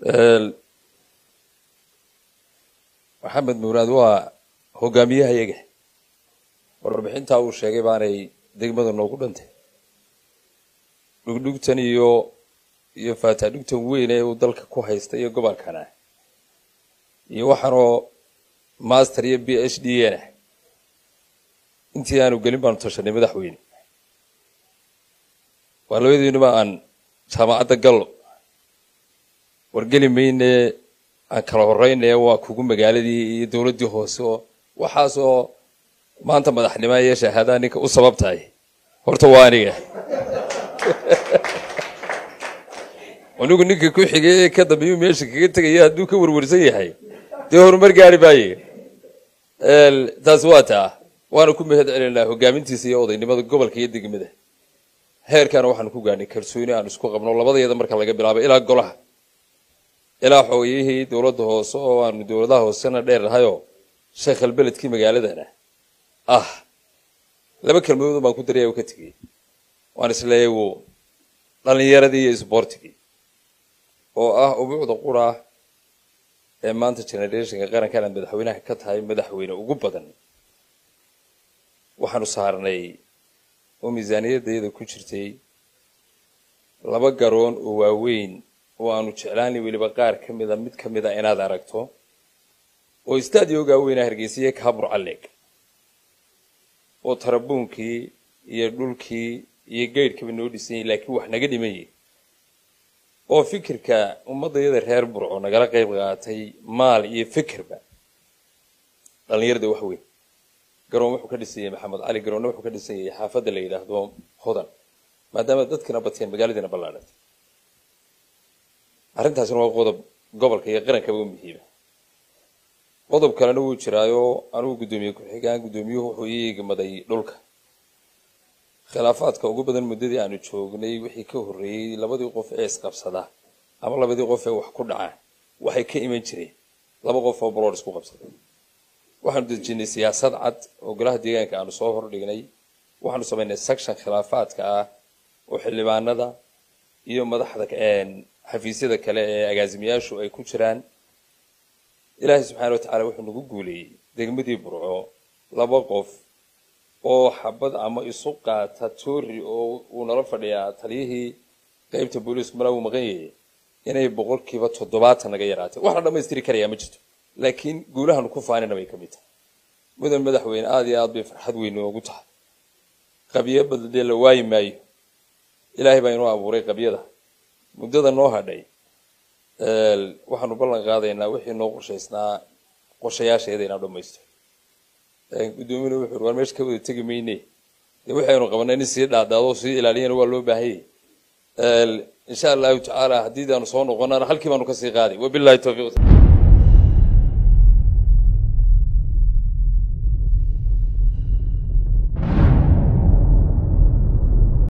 maxamed muraad waa hogaamiyaha iyaga warbixintaa uu sheegay baanay degmada noogu dhantay dhugdhugtan iyo iyo faataadhugtan weyn ee uu dalka ku haysta iyo gobolkana iyo waxaanoo master iyo b h d na intii aanu gelin baanu tashanay madaxweyne waa labadiinuba aan jaamacadda gallo wargeli mayne aan kala horeyne waa kugu magaaladii iyo dowladdii hoose oo waxaasoo maanta madaxnimo iyo shahaadaa ninka u sabab tahay horta waa aniga anigu ninka ku xigay ee ka dambeeyuu meesha kaga tegaya hadduu ka warwarsan yahay dee horumar gaari maaye taasi waa taa waana ku mahad celinaa hogaamintiisa iyo odaynimada gobolka iyo degmada heerkaana waxaanu ku gaadhnay kalsooni aan isku qabno labadayada marka laga bilaabo ilaa golaha ilaa xoogayihii dowladda hoose oo aanu dowladaha hoosena dheer nahayoo sheekhal beledkii magaaladana ah laba kelmadood baan ku daraya ka tegey waan isleeyay wo dhalinyaradii iyo isboortigii oo ah ubuucda qura ee maanta generationka qarankan aad madaxweynaha ka tahay madaxweyne ugu badan waxaanu saarnay oo miisaaniyadayada ku jirtay laba garoon oo waaweyn oo aanu jeclaanay weliba qaar ka mida mid ka mida inaad aragto oo istaadiogaa weynaa hargeysiye kaabur calleeg oo tarabuunkii iyo dhulkii iyo geydhkaba noo dhisanyay laakiin wax naga dhimayay oo fikirka ummaddayada reer burco nagala qayb qaatay maal iyo fikirba dhallinyarada wax weyn garoon wuxuu ka dhisanyay maxamed cali garoonna wuxuu ka dhisanyay xaafadda la yidhaahdo hodan maadaama dadkina bateen magaaladiina ballaadhantay arrintaasina waa qodob gobolka iyo qarankaba u muhiima qodob kalena wuu jiraayo anugu guddoomiye ku-xigaan guddoomiyuhu wuxuu ii eegmaday dhulka khilaafaadka ugu badan muddadii aanu joognay wixii ka horreeyey labadii qof ee isqabsada ama labadii qof ee wax ku dhacaan waxay ka iman jireen laba qof oo balood isku qabsaday waxaanu dejinay siyaasad cad oo golaha deegaanka aanu soo hordhignay waxaanu samaynay section khilaafaadka ah oo xildhibaanada iyo madaxda xafiisyada kale ee agaasimayaashu ay ku jiraan ilaahay subxaana wa tacala wuxuu nagu guuleeyey degmadii burco laba qof oo xabad ama isu qaata toori oo uu nala fadhiyaa taliyihii qeybta booliisku malaa uu maqan yahay inay boqolkiiba toddobaatan naga yaraatay wax la dhammaystiri karayaa ma jirto laakiin guulahaanu ku faanina bay ka mid tahay mudan madaxweyne aada iyo aad bay farxad weyn noogu tahay qabyo badan dee la waayi maayo ilaahay baa inoo abuuray qabyada muddada noo hadhay waxaanu ballan qaadaynaa wixii noo qorshaysnaa qorshayaasheeda inaan dhammaysto guddoomiyuna wuxuu war meesha ka wada tegi mayne dee waxaynu qabanay in sii dhaadhaado sii ilaaliyana waa loo baahanyay insha allahu tacaala haddii aanu soo noqonana halkii baanu kasii qaaday wabillahi tawfiiq